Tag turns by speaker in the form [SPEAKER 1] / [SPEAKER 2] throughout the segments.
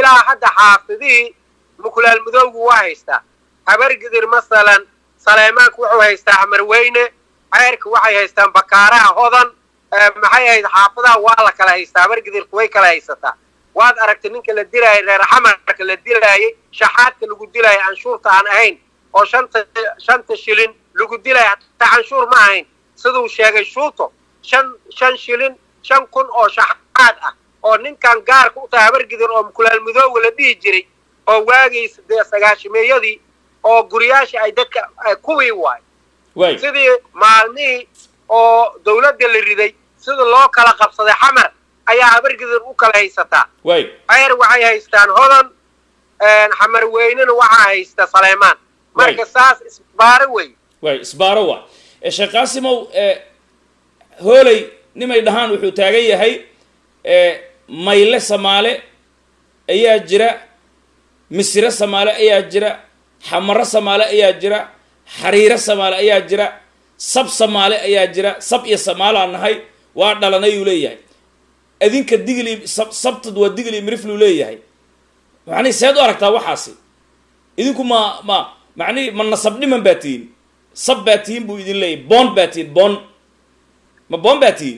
[SPEAKER 1] ilaa hadda xaafidihii mukulaal mudowgu waa haystaa habargidir masalan saleymaanku wuxuu haystaa amarweyne ceyrka waxay haystaan bakaaraha hodan maxay ahayd xaafadaha waa la kala haystaa habargidirku way kala haysataa waad aragtay ninka la dilaayay reer xamarka la dilaayay shaxaadka lagu dilaayay canshuurta aan ahayn oo shanta shanta shilin lagu dilaaya hataa canshuur ma ahayn siduu sheegay shuuto shan shan shilin shan kun oo shaxaad ah oo ninkan gaarka u tahay habargidir oo mukulaal mudooga la dhihi jiray oo waagiisa dee sagaashimeeyadii oo guriyaasha ay dadka kuwii waay
[SPEAKER 2] waay
[SPEAKER 1] sidii maalmihii oo dawladda la riday sida loo kala qabsaday xamar ayaa habargidir u kala haysataa
[SPEAKER 2] waay
[SPEAKER 1] ceyr waxay haystaan hodan xamar weynena waxaa haysta saleymaan marka
[SPEAKER 2] Way.
[SPEAKER 1] saas isbaaro wey
[SPEAKER 2] waay isbaaro waa ee sheekh qaasimow ee hooley nimay dhahaan wuxuu taagan yahay ee mayle samaale ayaa jira misire samaale ayaa jira xamaro samaale ayaa jira xariiro samaale ayaa jira sab samaale ayaa jira sab iyo samaalaan nahay waa dhalanay uu leeyahay adinka digli sab sabtad waa digli mirifluu leeyahay macnihi seed u aragtaa waxaasi idinku ma ma macnihi ma nasab dhiman baa tihiin sab baa tihiin buu idin leeyahay boon baa tihiin boon ma boon baa tihiin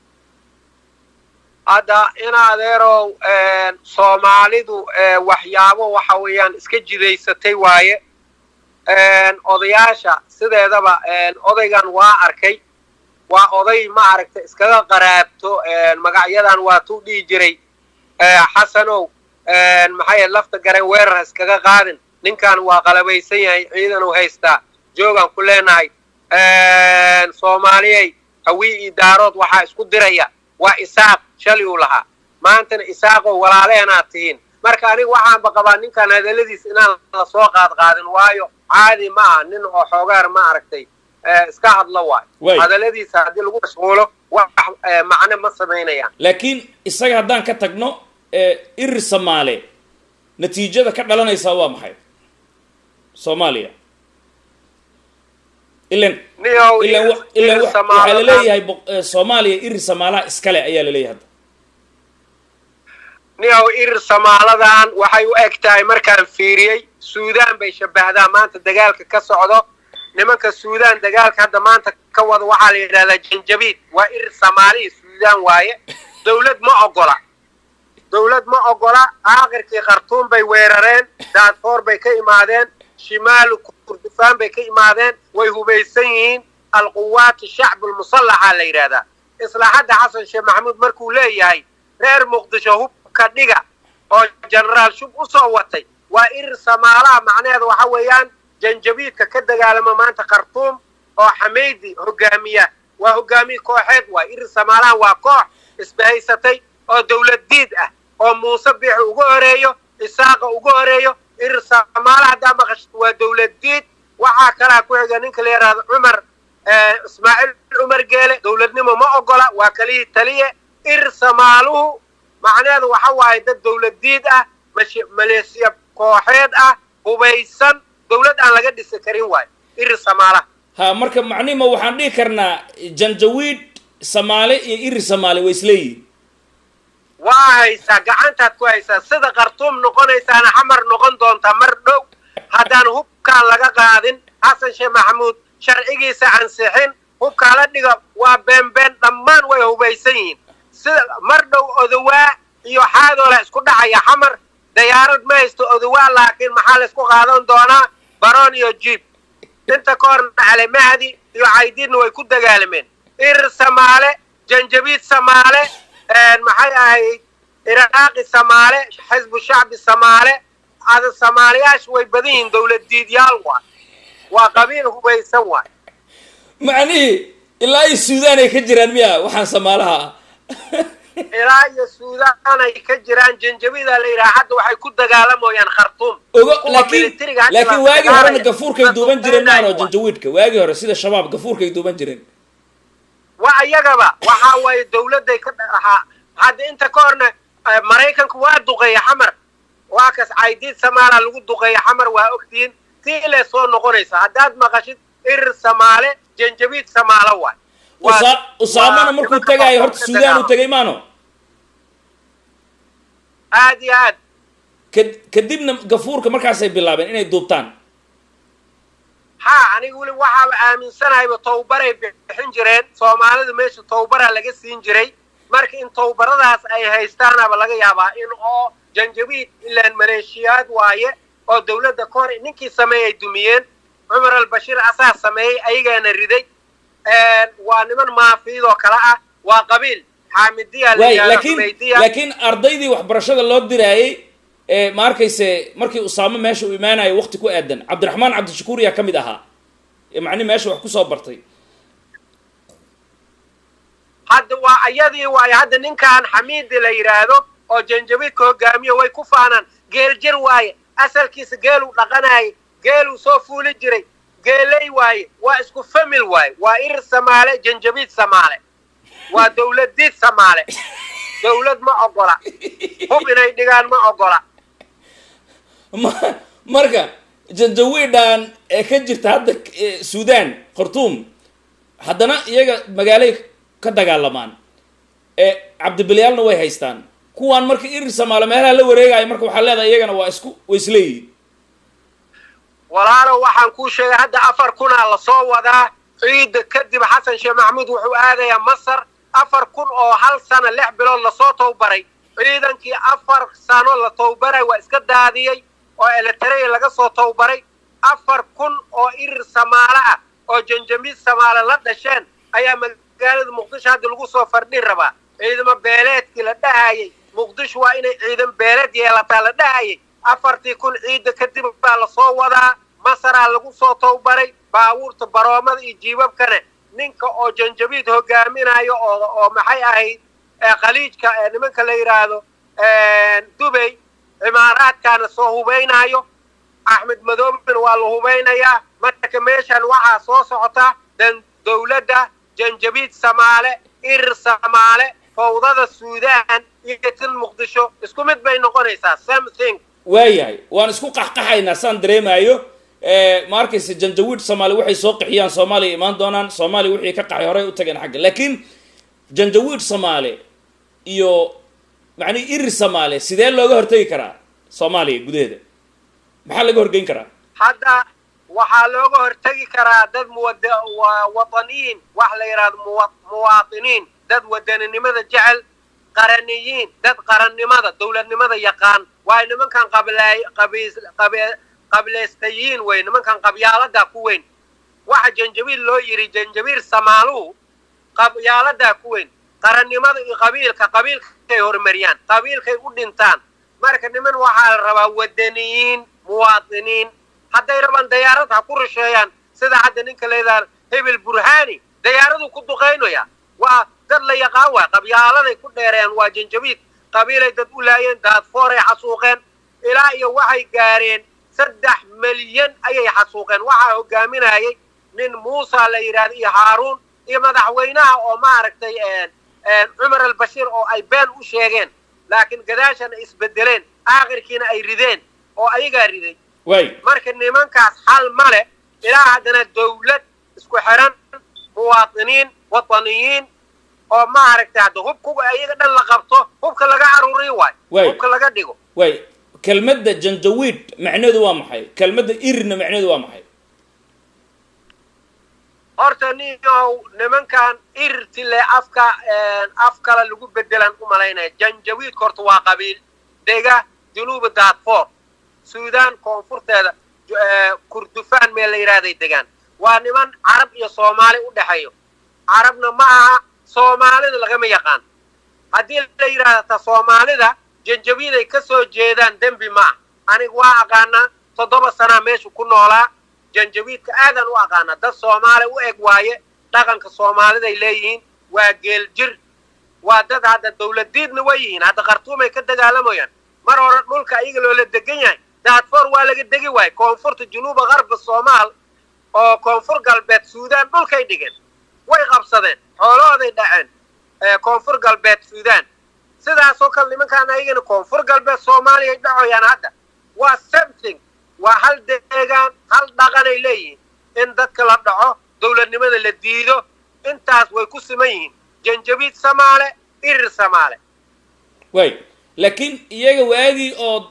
[SPEAKER 1] hadda in adeerow soomaalidu waxyaabo waxa weeyaan iska jidaysatay waaye odayaasha sideedaba odaygan waa arkay waa oday ma aragta iskaga qaraabto magacyadan waa tuu dhihi jiray xasanow maxay lafta garan weerar ha iskaga qaadin ninkan waa qalabaysan yahay ciidan uu haystaa joogaan ku leenahay soomaaliyey hawii iyo daarood waxaa isku diraya waa isaaq shalay uu lahaa maantana isaaqoo walaaleenaad tihiin marka aniga waxaanba qabaa ninkan hadalladiis inaan la soo qaad qaadin waayo caadi ma aha nin oo xoogaar ma aragtay iska hadlo
[SPEAKER 2] Waay.
[SPEAKER 1] waayo hadalladiisa haddii lagu mashquulo wax macno ma samaynayaan
[SPEAKER 2] laakiin isaga haddaan ka tagno ee irir samaale natiijada ka dhalanaysaa waa maxay soomaaliya ilan
[SPEAKER 1] niyow
[SPEAKER 2] ilan wa- ilan wa- waxaa la leeyahay boq- ee, soomaaliya irir samaalaha iskale ayaa la leeyahay hadda
[SPEAKER 1] niyow irir samaaladan waxay u eg tahay markaan fiiriyey suudaan bay shabbahdaa maanta dagaalka ka socdo nimanka suudaan dagaalka hadda maanta ka wada waxaa la yidhahdaa janjabiid waa irir samaalihi suudaan waaye dawlad ma ogola dawlad ma ogola aakhirkii khartuum bay weerareen daadfoor bay ka imaadeen shimaalu kurdufaan bay ka imaadeen way hubaysan yihiin alquwaat shacb lmusallaxa la yidhahdaa isla hadda xasan sheekh maxamuud markuu leeyahay reer muqdisho hubka dhiga oo jenaraal shub u soo watay waa irir samaalaha macnaheeda waxa weeyaan janjabiidka ka dagaalama maanta khartuum oo xameydi hogaamiya waa hogaamiye kooxeed waay irir samaalahan waa koox isbahaysatay oo dawlad diid ah oo muuse biixi uga horeeyo isaaqa uga horeeyo irir samaalaha haddaa maqashid waa dawlad diid waxaa kalaa ku xiga ninka la yidhaahdo cumar ismaaciil cumar geele dawladnimo ma ogola waa kalihii taliye irir samaaluhu macnaheedu waxa waaye dad dawlad diid ah mash- maleesiya kooxeed ah hubaysan dawlad aan laga dhisi karin waayo irir samaalaha
[SPEAKER 2] ha marka macnihima waxaan dhihi karnaa janjawiid samaale iyo irir samaale way isleeyihin
[SPEAKER 1] waa haysaa gacantaad ku haysaa sida khartuum noqonaysaana xamar noqon doontaa mar dhow haddaan hubkaan laga qaadin xasan sheekh maxamuud sharcigiisa ansixin hubkaa la dhiga waa beenbeen dhammaan way hubaysan yihiin sida mar dhow odawaa iyo xaadoola isku dhacaya xamar dayaarad ma haysto odawaa laakiin maxaa la isku qaadan doonaa baroon iyo jiib inta ka horna cali mahdi iyo caydiidna way ku dagaalameen irir samaale janjabiid samaale maxay ahayd iraaqi samaale xisbu shacbi samaale ada samaaliyaasha way badan yihiin dawlad diidyaal waay waa qabiil hubaysan waay
[SPEAKER 2] macnihii ilaa iyo suudaan ay ka jiraan miya waxaan samaalaha ah
[SPEAKER 1] ilaa iyo suudaan ay ka jiraan janjabiida la yidhaha hadda waxay ku dagaalamayaan khartuum
[SPEAKER 2] ogo
[SPEAKER 1] Kuwa
[SPEAKER 2] laakiin
[SPEAKER 1] militariga hadda
[SPEAKER 2] laakiin
[SPEAKER 1] la
[SPEAKER 2] waagii horena
[SPEAKER 1] dagaalaya.
[SPEAKER 2] gafuurkay duuban jireen maano
[SPEAKER 1] Waay.
[SPEAKER 2] janjawiidka waagii hore sida shabaab gafuurkay duuban jireen
[SPEAKER 1] waa iyagaba waxa waaye dawladday ka dhahaa hadda inta ka horna eh, maraykanku waa duqeeya xamar waa kas caydiid samaala lagu duqeeya xamar waa ogtihiin tii ilay soo noqonaysa haddaad maqashid irir samaale janjabiid samaalo waay Waa-
[SPEAKER 2] Usa- usaamana
[SPEAKER 1] waa
[SPEAKER 2] markuu
[SPEAKER 1] nimanka
[SPEAKER 2] tagaayo
[SPEAKER 1] kooxda
[SPEAKER 2] horta suudaan uu
[SPEAKER 1] dagaal.
[SPEAKER 2] tegay maano
[SPEAKER 1] aad iyo aad
[SPEAKER 2] ka- kadibna gafuurka markaasay bilaabeen inay duubtaan
[SPEAKER 1] ha aniga weli waxaaba aaminsanahayba towbaray bixin jireen soomaalidu meesha towbaraa laga siin jiray marka in towbaradaas ay haystaanaba laga yaabaa in oo janjabiid ilaan maleeshiyaad waaye oo dawladda ka hor ninkii sameeyey ay dumiyeen cumar albashiir asaa sameeyey ayagaana riday waa niman maafiidoo kale ah waa qabiil xaamidiya la
[SPEAKER 2] waay
[SPEAKER 1] yidhahdo
[SPEAKER 2] laakiin
[SPEAKER 1] xumaydiya
[SPEAKER 2] laakiin ardaydii waxbarashada loo diraayey ee ma arkayse markii usaamo meesha uu imaanayo waqti ku aadan cabdiraxmaan cabdishakuur yaa ka mid ahaa ee macni meesha wax kusoo bartay
[SPEAKER 1] hadda waa ayadii waaye hadda ninkan xamiidi la yidhaahdo oo janjabiidka hogaamiyo way ku faanaan geel jir waaye asalkiisa geeluu dhaqanaayay geeluu soo fuuli jiray geeley waaye waa isku famil waaye waa ir samaale janjabiid samaale waa dawladiid samaale dawlad ma ogola hub inay dhigaan ma ogola
[SPEAKER 2] ma- marka janjawiidhan ee ka jirta hadda eh, suudaan khartuum haddana iyaga magaalay ka dagaalamaan ee cabdibilyaalna way haystaan kuwaan marka irir samaalo meelaha la wareegayo marka waxaa leedahay iyagana waa isku way isleeyihiin
[SPEAKER 1] walaalow waxaan kuu sheegay hadda afar kunaa lasoo wadaa ciidda kadib xasan sheekh maxamuud wuxuu aadayaa masar afar kun oo hal sana lix bilood lasoo towbaray ciidankii afar sano la towbaray waa iska daadiyey oo eletarey laga soo towbaray afar kun oo irir samaale ah oo janjamiid samaale la dhasheen ayaa magaalada muqdisho hadda lagu soo fardhin rabaa ciidamo beeleedkii la dhahayay muqdisho waa inay ciidan beeleed yeelataa la dhahayay afartii kun ciidda kadib baa lasoo wadaa masaraa lagu soo towbaray baabuurta baroomada iyo jiibabkana ninka oo janjabiid hogaaminayo oo oo maxay ahayd ee khaliijka ee nimanka la yidhaahdo dubay cimaaraadkaana soo hubaynayo axmed madoobena waa la hubaynayaa marka meeshan waxaa soo socota dan dawladda janjabiid samaale irir samaale fawdada suudaan iyo tin muqdisho isku mid bay noqonaysaa same thing
[SPEAKER 2] waayahay waan isku qaxqaxaynaa saan dareemaayo ma arkaysa janjawiid soomaali waxay soo qixiyaan soomaaliya imaan doonaan soomaaliya wixii ka qaxay horey u tageen xagga laakiin janjawiid soomaali iyo macnihi irir soomaali sidee looga hortegi karaa soomaaliya gudaheeda maxaa laga horgeyn karaa
[SPEAKER 1] hadda waxaa looga hortegi karaa dad muwad wa- wataniyiin wax la yidhahdo muwa muwaatiniin dad wadaninimada jecel qaraniyiin dad qarannimada dawladnimada yaqaan waayo nimankan qablaay qabiis qabe qableystayiin wey nimankan qabyaaladaa ku weyn waxa janjabiil loo yidhi janjabiil samaaluhu qabyaaladaa ku weyn qarannimada iyo qabiilka qabiilkay horumariyaan qabiilkay u dhintaan marka niman waxaa la rabaa wadaniyiin muwaatiniin hadday rabaan dayaarad ha ku rusheeyaan sida hadda ninka leedaha hebel burhani dayaaraduu ku duqaynaya waa dad la yaqaan waay qabyaaladay ku dheereen waa janjabiid qabiilay dad u laayeen daadfooray xasuuqeen ilaa iyo waxay gaareen saddex milyan ayay xasuuqeen waxaa hogaaminayay nin muusa la yidhahdo iyo haaruun iyo madaxweynaha oo maaragtay cumar albashiir oo ay been u sheegeen laakiin gadaashana isbedeleen aakhirkiina ay rideen oo ayagaa riday
[SPEAKER 2] waay
[SPEAKER 1] marka nimankaas xal ma leh ilaa haddana dawlad isku xiran muwaatiniin wataniyiin oo maaragtay hadda hubkuga ayaga dhan la qabto hubka laga caruriyo waay
[SPEAKER 2] Waay.
[SPEAKER 1] hubka laga dhigo
[SPEAKER 2] waay kelmadda janjawiid macneedu waa maxay kelmadda irirna macneedu waa maxay
[SPEAKER 1] horta ninyow nimankan irtile afka af kale lagu bedelan u malaynaya janjawiidka horta waa qabiil dega junuuba daadfoor suudaan koonfurteeda ju- eh, kurdufaan meel la yidhahday degaan waa niman carab iyo soomaali u dhexeeyo carabna ma aha soomaalida lagama yaqaan haddii la yidhahda ta soomaalida janjawiiday ka soo jeedaan dembi ma ah aniga waa aqaanaa toddoba sanaa meesha ku noolaa janjawiidka aadan u aqaana dad soomaali u eg waaye dhaqanka soomaaliday leeyihiin waa geel jir waa dad hadda dawladiidna way yihiin hadda khartuumay ka dagaalamayaan mar hore dhulka ayaga loola degan yahay daadfoor waa laga degi waaye koonfurta junuuba qarba soomaal oo koonfur galbeed suudaan dhulkay dhigeen way qabsadeen xoolahooday dhaceen ee koonfur galbeed suudaan sidaasoo kale nimankaan ayagana koonfur galbeed soomaaliyay dhacoyaan hadda waa something waa hal deegaan hal dhaqanay leeyihiin in dadka la dhaco dawladnimada la diido intaas way ku siman yihiin janjabiid samaale irir samaale
[SPEAKER 2] waay laakiin iyaga waagii oo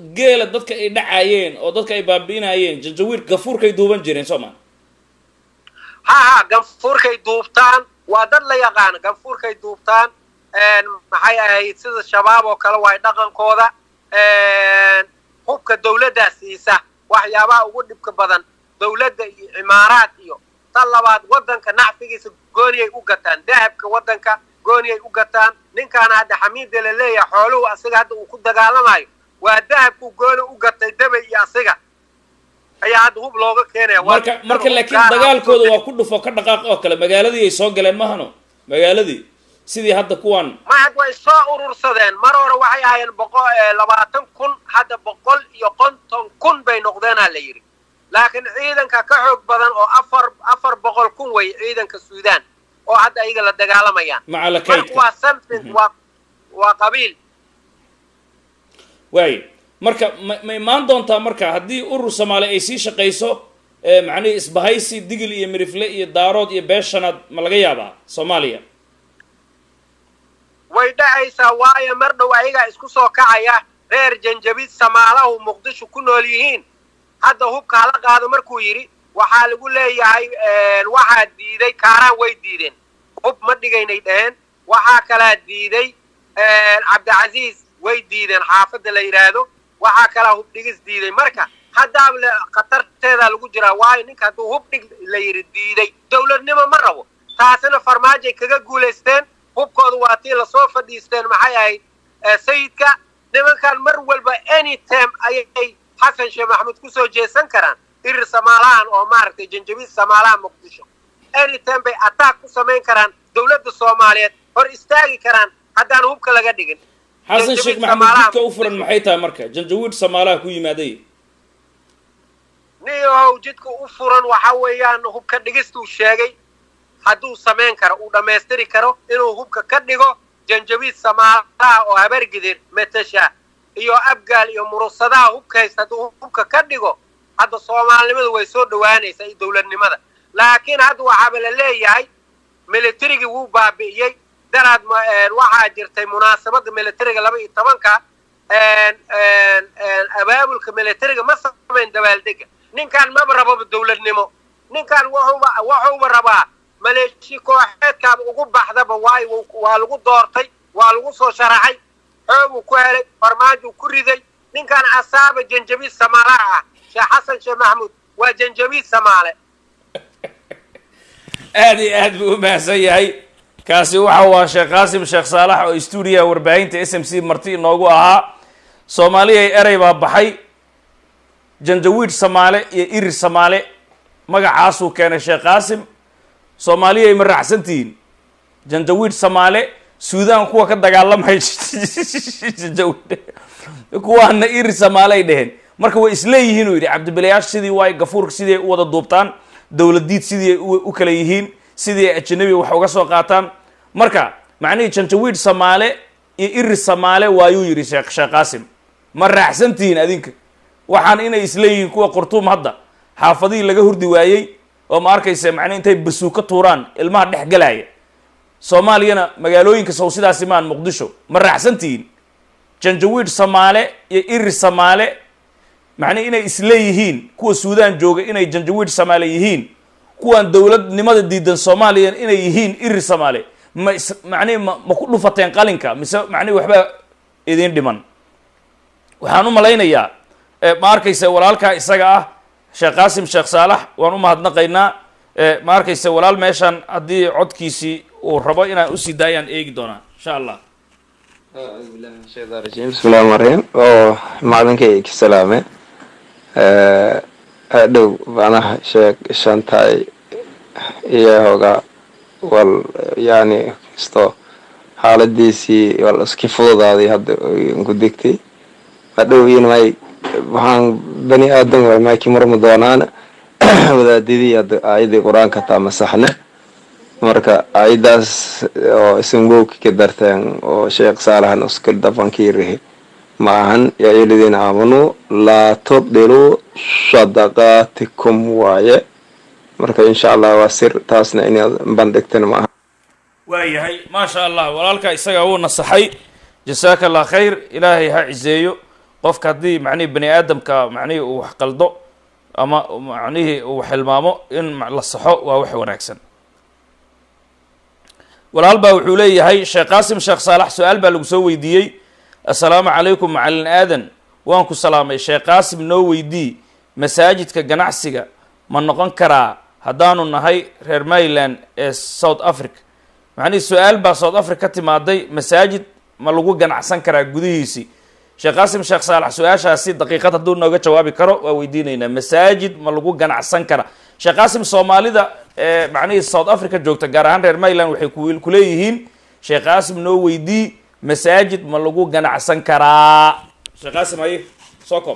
[SPEAKER 2] geela dadka ay dhacayeen oo dadka ay baabi'inayeen janjawiid gafuurkay duuban jireen soo maa
[SPEAKER 1] ha ha ganfuurkay duubtaan waa dad la yaqaana ganfuurkay duubtaan maxay ahayd sida shabaab oo kale waay dhaqankooda hubka dawladdaa siisa waxyaabaha ugu dhibka badan dawladda iyo cimaaraad iyo tan labaad waddanka nacfigiisa gooniyay u gataan dahabka waddanka gooniyay u gataan ninkaana hadda xamiida la leeyahay xooluhu asiga hadda uu ku dagaalamayo waa dahabku gooni u gatay dabay iyo asiga ayaa hadda hub looga keenaya
[SPEAKER 2] marka marka laakiin dagaalkooda waa ku dhufo ka dhaqaaq oo kale magaaladii ay soo galeen mahano magaaladii sidii hadda kuwan
[SPEAKER 1] mahad way soo urursadeen mar hore waxay ahaayeen boqol labaatan kun hadda boqol iyo konton kun bay noqdeenaa la yidhi laakiin ciidanka ka xoog badan oo afar afar boqol kun wey ciidanka suudaan oo hadda ayaga la dagaalamayaan
[SPEAKER 2] maca la
[SPEAKER 1] marka
[SPEAKER 2] kaydka
[SPEAKER 1] waa something waa waa qabiil
[SPEAKER 2] waayo marka ma ma imaan doontaa marka haddii urur soomaali ay sii shaqayso ee macnihii isbahaysi digil iyo mirifle iyo daarood iyo beeshanaad ma laga yaabaa soomaaliya
[SPEAKER 1] way dhacaysaa waayo mar dhow ayagaa isku soo kacaya reer janjabid samaalahu muqdisho ku nool yihiin hadda hubka hala qaado markuu yidhi waxaa lagu leeyahay waxaa diiday kaaraan way diideen hub ma dhigaynay dhaheen waxaa kalaa diiday cabdicasiis way diideen xaafadda la yidhaahdo waxaa kalaa hub dhigis diiday marka haddaaba le khatarteedaa lagu jiraa waayo ninka hadduu hub dhig la yidhi diiday dawladnimo ma rabo taasina farmaajay kaga guulaysteen hubkooda waa tii lasoo fadhiisteen maxay ahayd sayidka nimankan mar walba any time ayay xasan sheekh maxamuud kusoo jeesan karaan irir samaalahan oo maaragtay janjabiid samaalaha muqdisho any time bay attack ku samayn karaan dawladda soomaaliyeed hor istaagi karaan haddaan hubka laga dhigin
[SPEAKER 2] xasan sheekh
[SPEAKER 1] Janjawiid
[SPEAKER 2] maxamuud
[SPEAKER 1] Samaalaha
[SPEAKER 2] jidka u furan maxay tahay marka janjawiid samaalaha ku yimaaday
[SPEAKER 1] niyow jidka u furan waxa weeyaan hubka dhigistuu sheegay hadduu samayn karo uu dhammaystiri karo inuu hubka ka dhigo janjabiid samaalaha oo habargidir metasha iyo abgaal iyo murusadaha hubka haysta hadduu hubka ka dhigo hadda soomaalinimadu way soo dhowaanaysaa iyo dawladnimada laakiin hadda waxaaba la leeyahay militarigii wuu baabi'iyey daraad ma- een, waxaa jirtay munaasabadda militariga laba iyo tobanka een, een, een, abaabulka militariga ma samayn dabaaldega ninkan maba rababa dawladnimo ninkan wuxuuba wuxuuba rabaa maleeshi kooxeedkaaba ugu baxdaba waayo wuu- waa lagu doortay waa lagu soo sharaxay xooguu ku helay farmaajuu ku riday ninkan asaaba janjabiid samaalaha ah sheekh xasan sheekh maxamuud waa janjabiid samaale
[SPEAKER 2] aad iyo aad buu u mahadsan yahay kaasi waxa waa sheekh qaasim sheekh saalax oo stuudiyaha warbaahinta s m c marti inoogu ahaa soomaaliya erey baa baxay janjawiid samaale iyo irir samaale magacaasuu keenay sheekh qaasim soomaaliya ay ma raacsantihiin janjawiid samaale suudaan kuwa ka dagaalamay janjawiid kuwaana irir samaale ay dheheen marka way isleeyihiin uu yidhi cabdibilayaash sidii waay gafuurka sidii ay u wada duubtaan dowladiid sidii ay u u kala yihiin sidii ay ajanabi wax uga soo qaataan marka macnihii janjawiid samaale iyo irir samaale waayuu yidhi sheekh sheekh qaasim ma raacsantihiin adinka waxaan inay isleeyihiin kuwa qurtuum hadda xaafadihii laga hurdi waayey oo ma arkaysa macnihi intay basuuka tuuraan ilmaha dhex galaya soomaaliyana magaalooyinka sow sidaasi maan muqdisho ma raacsantihiin janjawiid samaale iyo irir samaale macnihi inay isleeyihiin kuwa suudaan jooga inay janjawiid samaale yihiin kuwan dowladnimada diidan soomaaliya inay yihiin irir samaale ma is macnihi ma ma ku dhufateen qalinka mise macnihi waxbaa idiin dhiman waxaan u malaynayaa eh, ma arkaysa walaalkaa isaga ah sheekh qaasim sheekh saalax waan u mahadnaqaynaa eh, ma arkaysa walaal meeshan haddii codkiisii uu rabo inaan usii daayaan eegi doonaa insha allah
[SPEAKER 3] أعوذ بالله من الشيطان الرجيم بسم الله الرحمن الرحيم oo macalinkay ka salaame hadhow macnaha sheeg shantaay iyo hoga wal yani isto xaaladiisii wal iski fududaaday hadda ku degtay hadhow in may waxaan bani aadan way mayki marma doonaan wadaadidii hadda aayadii qur-aanka taa masaxne marka ayadaas oo ismgowki ka darteen oo sheekh saalahan uskil dafankiirihi ma ahan yaa ayuhalladiina aamanuu laa tubdiluu sadaqaatikum waaye marka insha allah waa sir taasna inaad bandhigtan ma aha
[SPEAKER 2] waayahay maasha allah walaalka isagaa wuu nasaxay jasaaka allah khayr ilaahay ha ciseeyo qofka haddii macnihii bani aadamka macnihii uu wax qaldo ama macnihii uu xilmaamo in la saxo waa wax wanaagsan walaal baa wuxuu leeyahay sheekh qaasim sheekh saalax su-aal baa lagu soo weydiiyey assalaamu calaykum macalin aadan waan ku salaamay sheekh qaasim noo weydii masaajidka ganacsiga ma noqon karaa haddaanu nahay reer maryland ee south africa macnihii su-aal baa south africa ka timaaday masaajid ma lagu ganacsan karaa gudihiisii sheekh qaasim sheekh saalax su-aashaasi daqiiqad hadduu nooga jawaabi karo waa weydiinaynaa masaajid ma lagu ganacsan karaa sheekh qaasim soomaalida ee macnihii south africa joogta gaar ahaan reer maryland waxay ku kuleeyihiin sheekh qaasim noo weydii masaajid ma lagu ganacsan karaa sheekh qaasim haye soo koob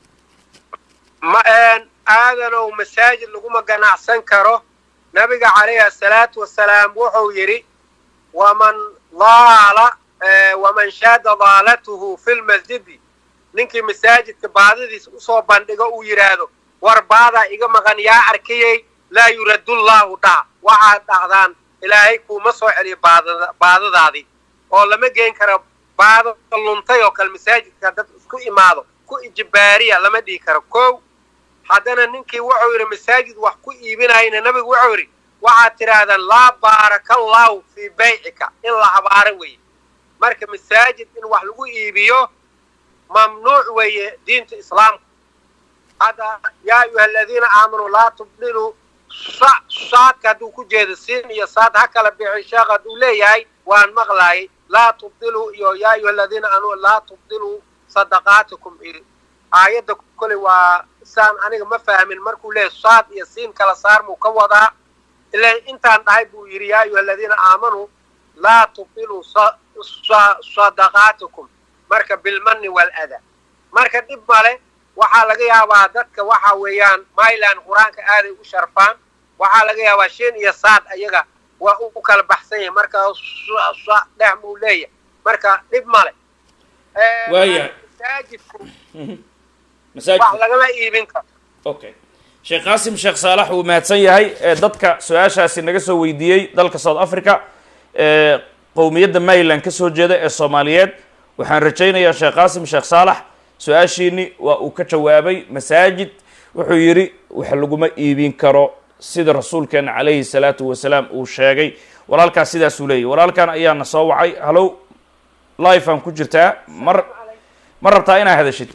[SPEAKER 1] ma aadanow masaajid laguma ganacsan karo nabiga calayhi asalaatu wasalaam wuxuu yidhi waman daala waman shaada daalatuhu fi lmasjidi ninkii masaajidka baadadiisa usoo bandhigo uu yidhaahdo war baadaa iga maqan yaa arkayey laa yuradullahu dhac waxaad dhacdaan ilaahay kuuma soo celiyo baadada baadadaadii oo lama geen karo baado luntay oo kale masaajidka dad isku imaado ku ijbaariya lama dhihi karo kow haddana ninkii wuxuu yidhi masaajid wax ku iibinayna nabigu wuxuu yidhi waxaad tidhaahdaan laa baaraka allahu fii baycika in la habaaro weeye marka masaajid in wax lagu iibiyo mamnuuc weeye diinta islaamka hadda yaa ayuha aladiina aamanuu laa tubdiluu saadka hadduu ku jeedo siin iyo saad ha kala bixin sheekh hadduu leeyahay waan maqlaayay laa tubdiluu iyo yaa ayuha aladiina aamanuu laa tubdiluu sadaqaatikum aayadda koley waa saan aniga ma fahmin markuu leeyahy saad iyo siin kala saar muu ka wadaa ilaa intaan dhahay buu yidhi yaa ayuha aladiina aamanuu laa tubdiluu sadaqaatikum marka bilmanni waladaa marka dhib male waxaa laga yaabaa dadka waxa weeyaan myland qur-aanka aaday u sharfaan waxaa laga yaabaa shin iyo saad ayaga waa u kala baxsan yahay marka dhex muu leeyahay marka dhib male
[SPEAKER 2] waaya
[SPEAKER 1] masaajidku
[SPEAKER 2] masaajid
[SPEAKER 1] wax lagama iibin karo
[SPEAKER 2] okay sheekh qaasim sheekh saalax wuu mahadsan yahay ee dadka su-aashaasi naga soo weydiiyey dalka south africa ee qowmiyadda maryland ka soo jeeda ee soomaaliyeed waxaan rajaynayaa sheekh qaasim sheekh saalax su-aashiini waa uu ka jawaabay masaajid wuxuu yidhi wax laguma iibin karo sida rasuulkeena calayhi salaatu wasalaam uu sheegay walaalkaas sidaasuu leeyahy walaalkan ayaana soo wacay hallow life aan ku jirtaa mar ma rabtaa inaa hadashid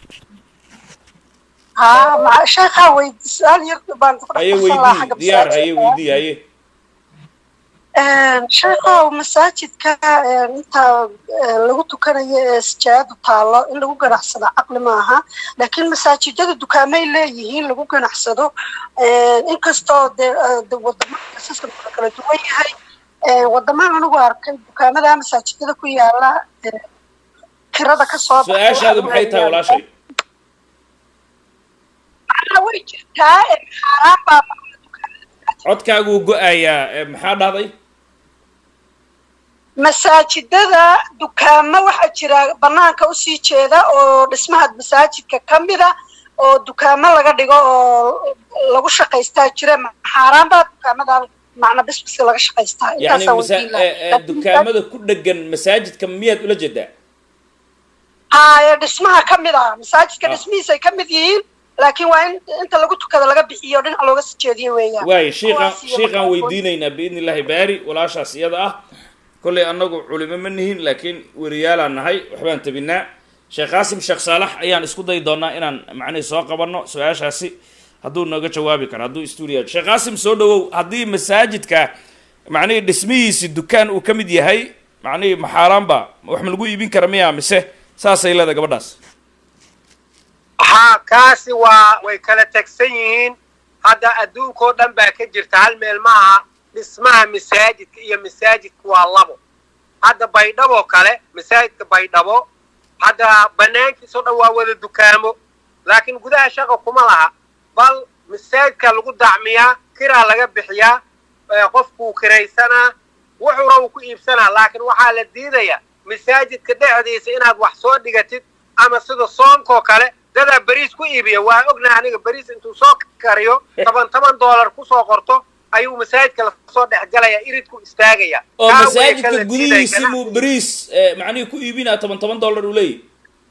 [SPEAKER 4] ها مع شيخها ويد سؤال يرد بان
[SPEAKER 2] haye weydii diyaar haye weydii haye
[SPEAKER 4] sheekha masaajidka inta lagu tukanayo ee sijaayadu taallo in lagu ganacsado caqli maaha laakiin masaajidada dukaamay leeyihiin lagu ganacsado inkastoo dee wadamada sistamka kala duwan yahay wadamaan anigu arkay dukaamada masaajidada ku yaala kirada ka soo baxay
[SPEAKER 2] su-aashaadu maxay tahay walaashay
[SPEAKER 4] macnaha way jirtaa xaaraan baa
[SPEAKER 2] codkaaguu go-ayaa ee maxaa dhahday
[SPEAKER 4] masaajidada dukaamo waxaa jira banaanka usii jeeda oo dhismaha masaajidka ka mida oo dukaamo laga dhigo oo lagu shaqaystaa jira xaaraan baa dukaamada macna bisbiska laga shaqaystaa
[SPEAKER 2] yani
[SPEAKER 4] intaasaan
[SPEAKER 2] masa
[SPEAKER 4] weydiin
[SPEAKER 2] ee, ee,
[SPEAKER 4] lahaa
[SPEAKER 2] dukaamada ku dhegan masaajidka miyaad ula jeedaa
[SPEAKER 4] haaye dhismaha ka mid ah masaajidka
[SPEAKER 2] Ah.
[SPEAKER 4] dhismihiisay ka mid yihiin laakiin waa in inta lagu tukada laga bixiyo dhinac looga sii jeediyo weeyaan
[SPEAKER 2] waayo shiiqaan
[SPEAKER 4] Kuwaas iyo
[SPEAKER 2] shiiqaan
[SPEAKER 4] markaa-
[SPEAKER 2] weydiinaynaa biidni illaahi baari walaashaas iyada ah kollay annagu culimo ma nihin laakiin weriyaalaan nahay waxbaan tabinaa sheekh qaasim sheekh saalax ayaan isku dayi doonaa inaan macnihi soo qabanno su-aashaasi hadduu nooga jawaabi karo hadduu stuudiyo sheekh qaasim soo dhawow haddii masaajidka macnihii dhismihiisi dukaan uu ka mid yahay macnihii maxaaraanba wax ma lagu iibin kara miya mise saasay leedahay gabadhaas
[SPEAKER 1] haa kaasi waa way kala tegsan yihiin hadda adduunkao dhan baa ka jirta hal meel ma aha dhismaha masaajidka iyo masaajidka waa labo hadda baydhaboo kale masaajidka baydhabo hadda banaankiisao dhan waa wada dukaamo laakiin gudaha shaqa kuma laha bal masaajidka lagu dacmiyaa kiraa laga bixiyaa ee qofkuu kiraysanaa wuxuuna uu ku iibsanaa laakiin waxaa la diidayaa masaajidka dhexdiisa inaad wax soo dhigatid ama sida soonkoo kale dadaa beriis ku iibiya waa ognaha aniga beriis intuu soo kariyo toban toban doolar kusoo qorto ayuu masaajidka lasoo dhexgalaya iridku istaagaya
[SPEAKER 2] oo
[SPEAKER 1] Taa way
[SPEAKER 2] masaajidka
[SPEAKER 1] kala
[SPEAKER 2] gudihiisi
[SPEAKER 1] diidaya.
[SPEAKER 2] muu beriis eh, macnihii ku iibinaa toban toban dollar uu leeyahy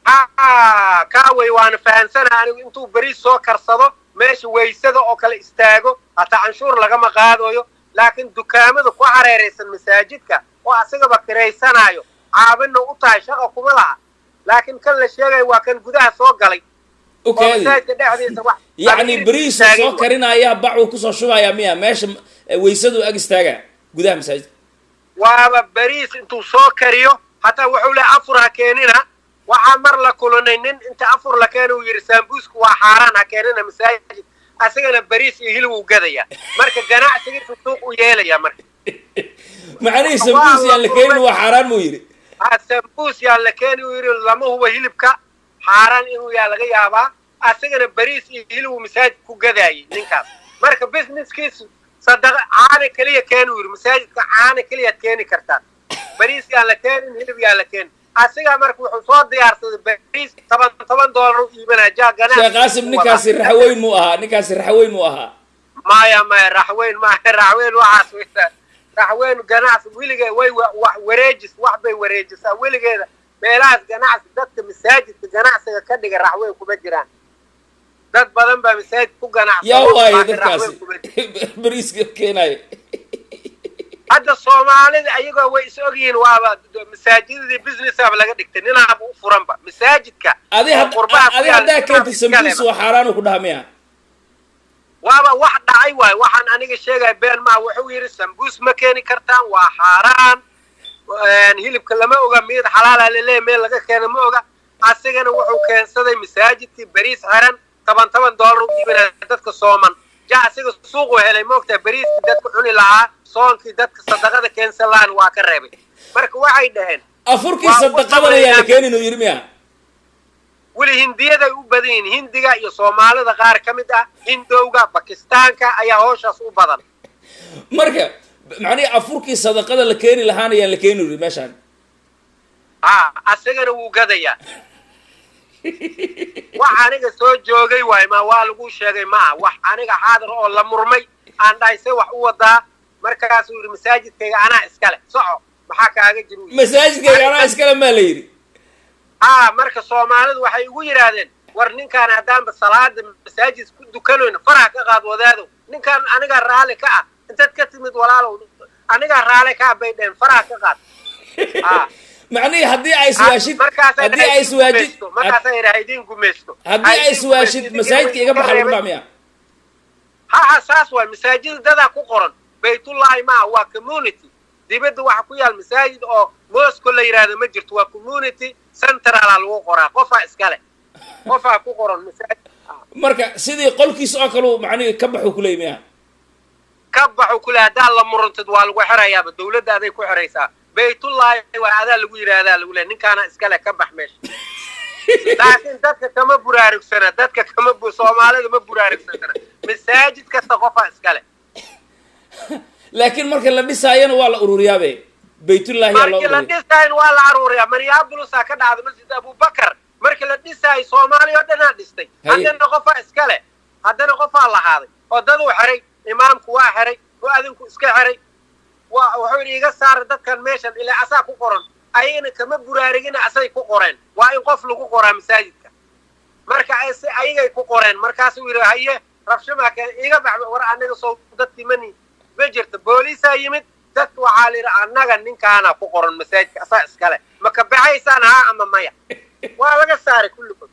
[SPEAKER 1] ha kaawey waana fahamsanaha anigu intuu beriis soo karsado meesha waysada oo kale istaago hataa canshuur lagama qaadayo laakiin dukaamada ku hareeraysan masaajidka oo asagaba kiraysanaayo caabina u tahay shaqa kuma laha laakiin kan la sheegayo waa kan gudaha soo galay oo
[SPEAKER 2] ukaadi
[SPEAKER 1] masaajidka dhexdiisa wax
[SPEAKER 2] yacni beriisu soo karinaya bacuu kusoo shubaya miya meesha eh, weysadu ag istaaga gudaha masaajidka
[SPEAKER 1] waaba beriis intuu soo kariyo hataa wuxuu leehay afur ha keenina waxaa mar la kulanay nin inta afur la keena uu yidhi saambuusku waa xaaraan ha keenina masaajid asagana beriis iyo hilib uu gadaya marka ganacsigiisu suuq u yeelaya marka
[SPEAKER 2] macnihii sambuus yaan la keenin waa xaaraan muu yidhi
[SPEAKER 1] ha sambuus yaa la keeni uu yidhi lama hubo hilibka xaaraan inuu yaa laga yaabaa asagana beriis iyo hilib uu masaajid ku gadaayay ninkaas marka businesskiisu sadaqa caana keliya keeni uu yidhi masaajidka caana keliyaad keeni kartaan beriis yaan la keenin hilib yaa la keenin asigaa marka wuxuu soo diyaarsaday beriis toban toban doolar u iibanaya jaa ganacsi
[SPEAKER 2] sheekh qaasim ninkaasi raxweyn muu ahaa ninkaasi raxweyn muu ahaa
[SPEAKER 1] maya maya raxweyn maya raxweyn waxaas weyta raxweyn ganacsi weligeed way wa- wax wareejis wax bay wareejisaa weligeeda meelahaas ganacsi dadka masaajidka ganacsiga ka dhiga raxweyn kuma jiraan dad badan baa masaajid ku ganacsada
[SPEAKER 2] yaa waaye
[SPEAKER 1] laakiin raxweyn
[SPEAKER 2] dadkaasi
[SPEAKER 1] kuma jiro.
[SPEAKER 2] beriiska keenayo
[SPEAKER 1] hadda soomaalida ayagoo way is ogyihiin waaba masaajidadii businessaba laga dhigtay ninaaba u furanba masaajidka
[SPEAKER 2] adi
[SPEAKER 1] oo
[SPEAKER 2] had-
[SPEAKER 1] qurbaha ku
[SPEAKER 2] adi
[SPEAKER 1] yaala
[SPEAKER 2] haddaa
[SPEAKER 1] ninaaba
[SPEAKER 2] keentay
[SPEAKER 1] iska
[SPEAKER 2] sambuus
[SPEAKER 1] leba.
[SPEAKER 2] waa xaaraanu ku dhaha miya
[SPEAKER 1] waaba wax dhacay waay waxaan aniga sheegaya been maa wuxuu yidhi sambuus ma keeni kartaan waa xaaraan een, hilibka lama oga mid xalaala laleeya meel laga keena ma oga asigana wuxuu keensaday masaajidkii beriis xiran toban toban doolar u iibinaya dadka sooman ja asiga suuqu helay moogtaa beriiskii dadka cuni lahaa soonkii dadka sadaqada keensan lahaan waa ka reebay marka waxay dhaheen
[SPEAKER 2] afurkii
[SPEAKER 1] Waa ugu
[SPEAKER 2] sadaqadan ayaa la
[SPEAKER 1] sameeyaan.
[SPEAKER 2] keenin uu yidhi miya
[SPEAKER 1] weli hindiyaday u badan yihiin hindiga iyo soomaalida qaar ka mid ah hindowga bakistaanka ayaa hooshaas u badan
[SPEAKER 2] marka macnihi afurkii sadaqada la keeni lahaana yaan la keeni yidhi meeshaan
[SPEAKER 1] ha asagana wuu gadayaa wax aniga soo joogay waay ma waa lagu sheegay ma ah wax aniga xaadir oo la murmay aan dhahay se wax u wadaa markaasuu yidhi masaajidkayga anaa iskale soco maxaa kaaga jira uu yidhi.
[SPEAKER 2] masaajidkayga anaa iskale maa la yidhi
[SPEAKER 1] ha marka soomaalidu waxay ugu yidhaahdeen war ninkaan haddaanba salaada masaajid ku dukanayno faraha ka qaad wadaado ninkaan anigaa raalli ka ah intaad ka timid walaalow anigaa raalli ka ah bay dheheen faraha ka qaad ha
[SPEAKER 2] macnihii haddii ay iswaashid
[SPEAKER 1] markaasay
[SPEAKER 2] haddii ay iswaajid
[SPEAKER 1] markaasay idhaha idiin gumaysto
[SPEAKER 2] haddii ay iswaashid masaajidka iga baxa lagu dhaha miya
[SPEAKER 1] ha ha saas waay masaajida dadaa ku qoran baytullahi maa waa community dibadda waxa ku yaal masaajid oo mosco la yidhaahdo ma jirto waa community centrala lagu qoraa qofaa iskale qofaa ku qoran masaajid
[SPEAKER 2] marka sidii qolkiisa oo kale uu macnihi ka baxuu kuleeyay miya
[SPEAKER 1] ka baxu kule haddaa la murantid waa lagu xirayaaba dawladda aday ku xiraysaa baytullahi waa adaa lagu yidhaahdaa lagu leeyahay ninkaana iskale ka bax meesha laakiin dadka kama buraarugsana dadka kama bu soomaalida ma buraarugsana masaajid kasta qofaa iskale
[SPEAKER 2] laakiin marka la dhisaayana waa la ururiyaabe baytullahi yaa loo
[SPEAKER 1] markii la
[SPEAKER 2] ururiya
[SPEAKER 1] dhisaayo waa la aruuriyaa minneapolisa ka dhacda masjid abubakar markii la dhisaayo soomaaliya oo dhanaa dhistay
[SPEAKER 2] Haye.
[SPEAKER 1] haddana qofaa iskale haddana qofaa lahaaday oo daduu xiray imaamku waa xiray oo adinku iska xiray waa wuxuu yidhi iga saara dadkan meeshan ilaa asaa ku qoran ayagana kama buraarigina asay ku qoreen waa in qof lagu qoraa masaajidka marka ay si ayagay ku qoreen markaasuu yidhi haye rabshamaa keen iga baxba war anaga soo dadkii mani ma jirto booliisaa yimid dadka waxaa la yidhi annaga ninkaana ku qoran masaajidka asaa iskale ma ka baxaysaan haa ama maya waa laga saaray kulligood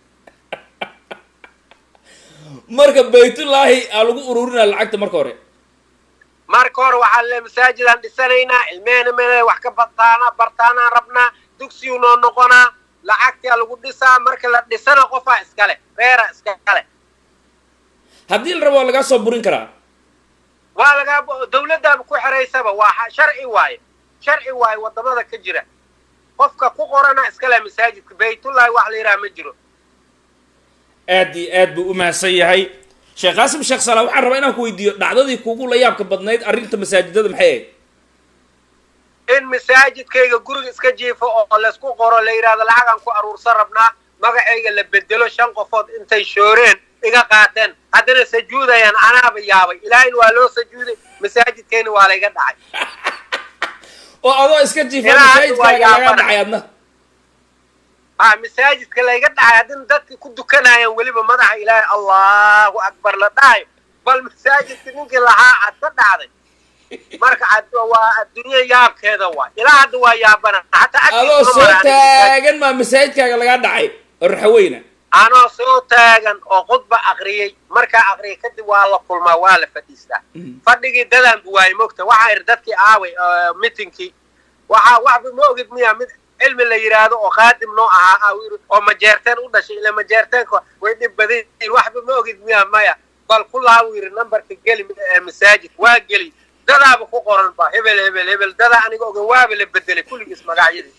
[SPEAKER 2] marka baytullaahi aa lagu ururinaa lacagta marka hore
[SPEAKER 1] marka hore waxaa le masaajidaan dhisanaynaa ilmehena mele wax ka bartaana bartaanaan rabnaa dugsiyu noo noqonaa lacagtaa lagu dhisaa marka la dhisana qofaa iskale reera iskale
[SPEAKER 2] haddii la rabo waa lagaa soo burin karaa
[SPEAKER 1] waa lagaa dawladdaaba ku xiraysaba waa ha- sharci waaye sharci waaye wadamada ka jira qofka ku qorana iskale masaajidka baytullahi wax la yidhaha ma jiro
[SPEAKER 2] aad iyo aad buu u mahadsan yahay sheekh qaasim sheekh salaa waxaan rabaa inaan ku weydiiyo dhacdadii kugu la yaabka badnayd arrinta masaajidada maxay ahayd
[SPEAKER 1] in masaajidkayga guriga iska jiifo oo laysku qoro la yidhahdo lacagaan ku aruursan rabnaa magacayga la bedelo shan qofood intay shooreen iga qaateen haddana sajuudayaan anaaba yaabay ilaahayna waa loo sajuuday masaajidkayna waa layga dhacay
[SPEAKER 2] oo adoo iska jiifa
[SPEAKER 1] Ilaa hadda waa
[SPEAKER 2] masaajidkaaga lagaa
[SPEAKER 1] yaabana.
[SPEAKER 2] dhacay adna
[SPEAKER 1] ha masaajidka layga dhacay haddina dadka ku dukanayaan weliba madaxa ilaahay allahu akbar la dhahayo bal masaajidka ninkii lahaa aad ka dhacday marka ad- waa adduunya yaabkeeda waay ilaa hadda waa yaabana hataa
[SPEAKER 2] adoo
[SPEAKER 1] agtiisa
[SPEAKER 2] soo
[SPEAKER 1] ma maraa
[SPEAKER 2] taagan maa masaajidkaaga lagaa dhacay oo raxaweyna
[SPEAKER 1] anoo soo taagan oo khudba aqriyey markaa aqriyay kadib waa la kulmaa waa la fadhiistaa fadhigii dadaan bu waayey mogta waxaa ir dadkii aaway mitinkii waxaa waxba ma ogid miya mid cilmi la yidhaahdo oo khaadim noo ahaa aa yiri oo majeerteen u dhashay ila majeerteenka way dhib badan yihiin waxba ma ogid miya maya bal kullaa uu yidhi nambarka geli ee masaajid waa geli dadaaba ku qoran ba hebel hebel hebel dadaa aniga ogan waaba la bedelay kulligiis magacyadii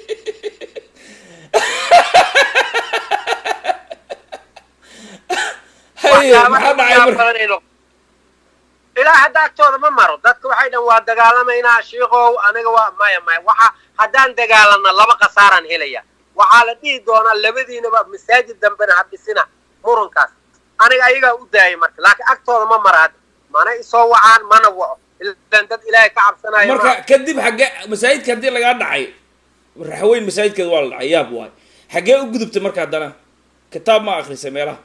[SPEAKER 2] haye
[SPEAKER 1] waxyaaba
[SPEAKER 2] maxaa
[SPEAKER 1] aad u
[SPEAKER 2] dhacay
[SPEAKER 1] yaab
[SPEAKER 2] marka
[SPEAKER 1] badan inuu- ilaa hadda agtooda ma maro dadka waxay dhan waa dagaalamaynaa shiikow aniga waa maya maya waxa haddaan dagaalana laba khasaaraan helaya waxaa la dhihi doonaa labadiinaba masaajid dambena ha dhisina murunkaas aniga ayagaa u daayay marka laakiin agtooda ma mara hadda mana isoo wacaan mana waco ilan dad ilaahay ka cabsanayo
[SPEAKER 2] marka
[SPEAKER 1] maaha.
[SPEAKER 2] kadib xagge masaajidka haddii lagaa dhacay raxweyn masaajidkeeda waa la dhacay yaab waay xaggee u gudubtay marka haddana kitaab ma akrisay meelaha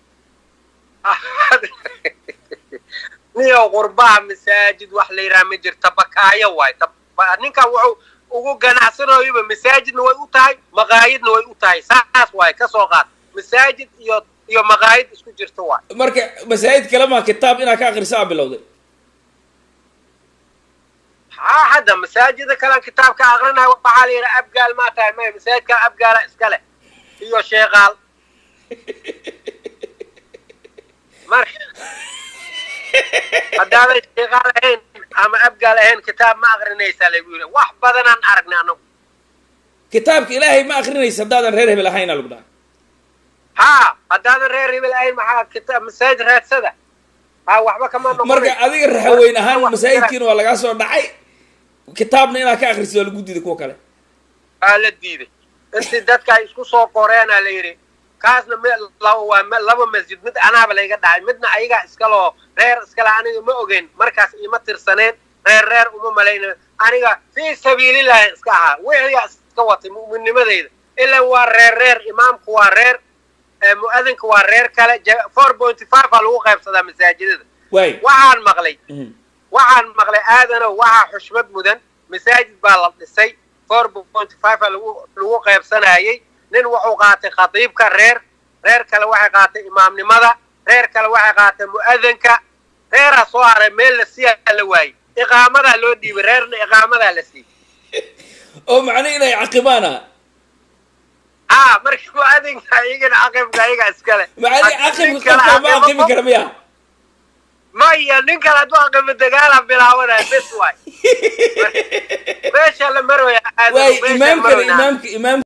[SPEAKER 1] niyow qurbaha masaajid wax la yidhaha ma jirta bakaayo waay Tab- ninkan wuxuu ugu ganacsanayoba masaajidna way u tahay maqaayidna way u tahay saas waay ka soo qaad masaajid iyo iyo maqaayid isku jirta waay
[SPEAKER 2] marka masaajid kale maa kitaab inaad ka akrisa aa bilowday
[SPEAKER 1] haa hadda masaajida kalean kitaabka aqrinayo waxaa la yidhaha abgaal maa tahay maya masaajidka abgaala iskale iyo sheeqaal marka haddaadan sheeqaal ahayn ama abgaal ahayn kitaab ma aqrinaysaa lagu yidhi wax badanaan aragnay anagu
[SPEAKER 2] kitaabka ilaahay ma akrinaysa haddaadan reer hebel ahayn aa lagu dhaha
[SPEAKER 1] haa haddaadan reer hebel ahayn maxaa kitaab masaajid raadsada haa waxba kama noqonay
[SPEAKER 2] marka adiga raxaweyn ahaan
[SPEAKER 1] Wax-
[SPEAKER 2] masaajidkiina waa lagaa soo dhacay kitaabna inaad ka akrisid waa lagu diiday kuwa kale
[SPEAKER 1] aa la diiday intii dadka ay isku soo qoreenaa la yidhi kaasna me- la- waa me- laba masjid mid anaaba layga dhacay midna ayagaa iskaloo reer iskale aniga ma ogeyn markaas iima tirsaneen reer reer uma malayna aniga fii sabiilillahi iska ahaa wixigaa iska watay mu'minnimadeyda ilan waa reer reer imaamku waa reer ee mu'adinka waa reer kale four point five aa lagu qaybsadaa masaajidada
[SPEAKER 2] waay
[SPEAKER 1] waxaan maqlay
[SPEAKER 2] Mhm.
[SPEAKER 1] waxaan maqlay aadanow waxaa xushmad mudan masaajid baa la dhisay four point five a lagu lagu qaybsanayay nin wuxuu qaatay khatiibka reer reer kale waxay qaatay imaamnimada reer kale waxay qaatay mu'adinka reeraa soo haray meel la siiyaa la waayey iqaamadaa loo dhiibay reerna iqaamadaa la siiyey
[SPEAKER 2] oo macne inay caqibaana
[SPEAKER 1] haa marka mu'adinka iyagana caqibka ayaga iskale
[SPEAKER 2] macne
[SPEAKER 1] Haddii nin
[SPEAKER 2] caqibka
[SPEAKER 1] kale
[SPEAKER 2] qofka ma caqibi
[SPEAKER 1] caqimo-
[SPEAKER 2] kara miya
[SPEAKER 1] maya nin kale hadduu aqimo dagaala bilaabanaya bes waay meesha la marwaya aadanow
[SPEAKER 2] waay
[SPEAKER 1] meesha la
[SPEAKER 2] imaamkana
[SPEAKER 1] marwaya
[SPEAKER 2] imaamka imaam